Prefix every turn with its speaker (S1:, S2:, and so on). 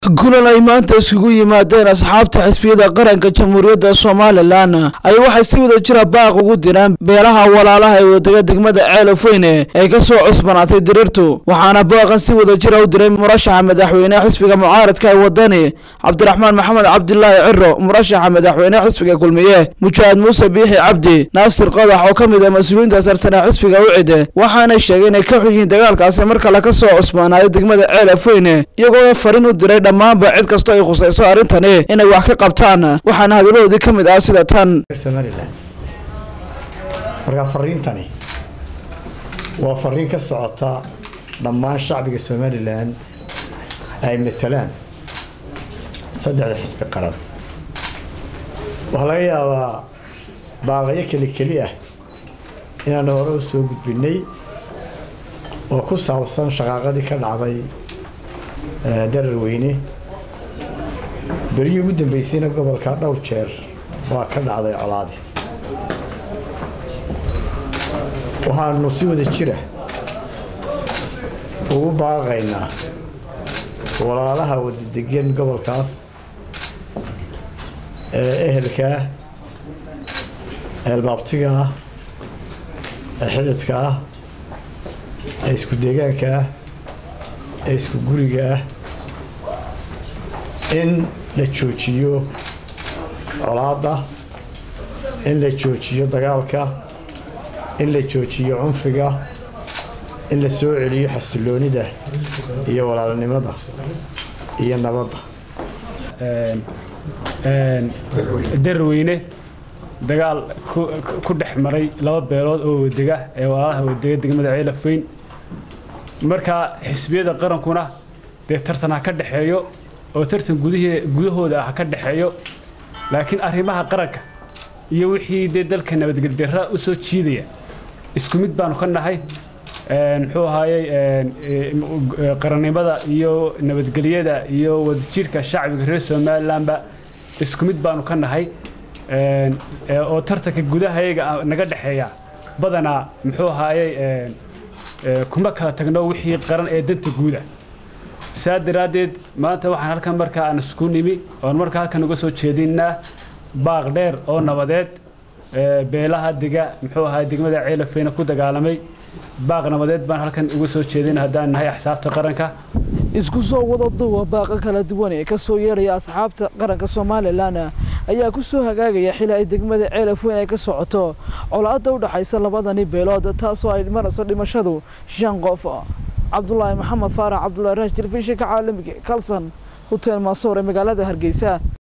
S1: kulan ay maanta iskugu yimaadeen asxaabta xisbiyada qaranka jamhuuriyadda somalilan ay waxay si wada jira baaq ugu direen beelaha walaalaha ee wadega degmada ceelofweyne ee kasoo cusbanaatay diriirtu waxaana baaqan si wada jira u diray murashaxa madaxweyne xisbiga mucaaradka ee wadani cabdiraxmaan maxamed cabdilaahi ciro murashaxa madaxweyne xisbiga kulmiye mujaahid muuse biixi cabdi naasir qodax oo ka mid ah mas-uuliyiinta sarsane xisbiga ucide waxaanay sheegay inay ka xun yihiin dagaalkaasi mar kale kasoo cusbaanaaday degmada ceelofweyne iyagoo farin u diray dhammaanba cid kastoo ay khusayso arrintani inay wax ka qabtaan waxaana hadaladoodii ka mid ah sida tan
S2: somalilan marka fariintani waa fariin ka socota dhammaan shacbiga somalilan ay matalaan saddexda xisbi qaran waxaa laga yaabaa baaqayo keli keli ah inaan hore u soo gudbinay oo ku saabsan shaqaaqadii ka dhacday dararweyne berihii ugu dambeysayna gobolka dhowr jeer waa ka dhacday colaadi waxaanu si wada jira ugu baaqaynaa walaalaha wadadegan gobolkaas ee ehelkaa eelbaabtiga ah ee xididka ah ee isku deegaanka ah ee isku guriga ah in la joojiyo colaadda in la joojiyo dagaalka in la joojiyo cunfiga in la soo celiyo xasiloonida iyo walaalnimada iyo nabadda
S3: darweyne dagaal ku dhex maray laba beelood oo wadega ee walaalaha wadega degmada ceelafweyn markaa xisbiyada qarankuna dee tartan ha ka dhexeeyo oo tartan gudahooda ah ka dhexeeyo laakiin arrimaha qaranka iyo wixii dee dalka nabadgeldarra u soo jiidaya isku mid baanu ka nahay muxuu ahaayey qarannimada iyo nabadgelyada iyo wadajirka shacbiga reer somalilanba isku mid baanu ka nahay oo tartanka gudahayaga naga dhexeeya badanaa muxuu ahaayey kuma kala tagno wixii qaran ee danta guuda saa daraaddeed maanta waxaan halkan markaa aan isku nimi oon markaa halkan uga soo jeedinaa baaq dheer oo nabadeed beelaha dega muxuu ahaa degmada ceelafeyna ku dagaalamay baaq nabadeed baan halkan uga soo jeedin haddaan nahay axsaabta qaranka
S1: isku soo wada duwa baaqa kala duwan ee kasoo yeeraya asxaabta qaranka somalilan ayaa ku soo hagaagaya xili ay degmada ceelafweyn ay ka socoto colaadda u dhaxaysa labadani beelood taasoo ay marayso dhimashadu shan qof cabdulaahi maxamed faarax cabdulahi raaj telefishinka caalamiga kalson hotel maasoor ee magaalada hargeysa